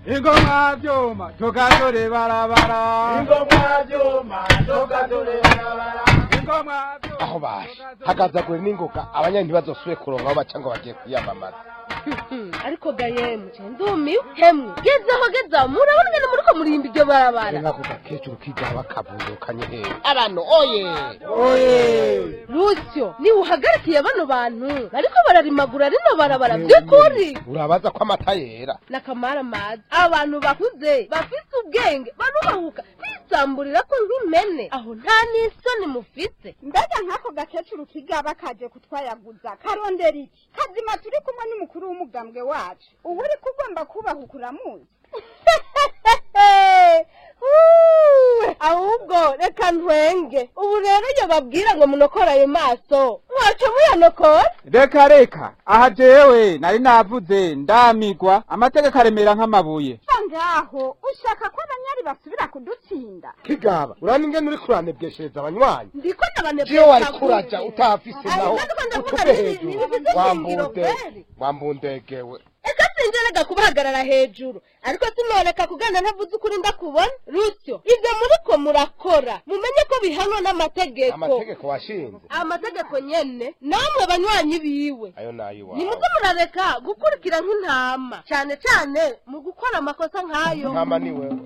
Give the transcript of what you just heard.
ingoma vyuma tugatore barabara ingoma vyuma tugatore barabara ingoma vyuma aho baje hagazagure n'ingoga abanya ntibazosubire kuronka aho baca ngo bagiye kwiyamamaza ariko gayemu ndumiwe hemwe gezaho gezaho murabona ngene muriko murimba iryo barabara nkako gakecuru kigaba kavundukanye hehe abantu oye oye rusyo niwe uhagarikiye bano bantu bariko bararimagura rino barabara vy'ukuri urabaza ko amata yera nakamara amazi abantu bakuze bafise ubwenge barubahuka bisamburira ko nk'impene aho nta n'isoni mufise mbega nk'ako gakecuru kigaba kaje kutwayaguza karondera iki kazima turi kumwe n'umukuru w'umugambwe wacu ubu uri kugomba kubahuka uramuzi Uuu, ahubwo reka ntwenge ubu rero iyo babwira ngo munokore ayo maso mwaca muyanokora reka reka aha jewe nari navuze ndamigwa amategeko aremera nk'amabuye ngaho ushaka ko abanyari basubira kudutsinda kigaba urani ingene uri kuranebweshereza abanywanyi ndiko iyo wari kuraja utahafise Ayo, naho natwe ndavuga utube nti- hejuru ntibifise ishingiro wambunde kweli. wambundegewe eka sinjerega kubahagarara hejuru ariko sinoreka kugana ntavuze ukuri ndakubona rusyo ibyo muriko murakora mumenye ko bihanwa n'amategeko amategeko washinze amategeko nyene namwe banywanyi biwe ayo nayiwawe nimuze murareka gukurikira nk'intama cyane cyane mu gukora amakosa nk'ayo ntama ni wewe